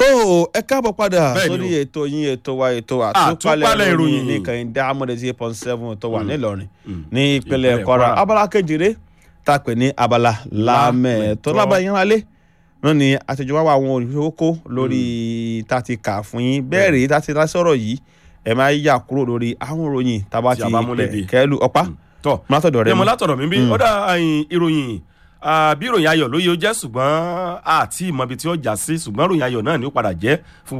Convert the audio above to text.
tó ẹ káàbọ̀ padà Bẹ́ẹ̀ni sórí o. ètò yín ètò wa ètò Àtúpalẹ̀ àtúpalẹ̀ ìròyìn. ìròyìn ní kẹ́hìndé amọ̀dé point seven tó wà nílọrin Mm. ní ìpínlẹ̀ Ìpínlẹ̀ kwara Kwara. abala kejìlé tá a pè ní abala lámẹ̀ tó Lámẹ̀tọ́. lábàá yín rálé náà ni àtẹ̀jọba wa àwọn olùdókòwò lórí tá a ti kà fún yín bẹ́ẹ̀ rèé tá a ti dá sọ̀rọ̀ yìí ẹ máa yà kúrò lórí àwọn ìròyìn tá a bá Tí ti a bá múlẹ̀ dé. kẹ́lu ọ̀pá tọ́ mọ́tòdọ̀ rẹ ẹ mọ mọ́. látọ̀dọ̀ mi bí ọ̀dà àyìn ìròyìn ah, bí ìròyìn ayọ̀ ló yẹ ó jẹ́ ṣùgbọ́n àti ìmọ̀bi tí ó jà sí ṣùgbọ́n ìròyìn ayọ̀ náà ni ó padà jẹ́ fún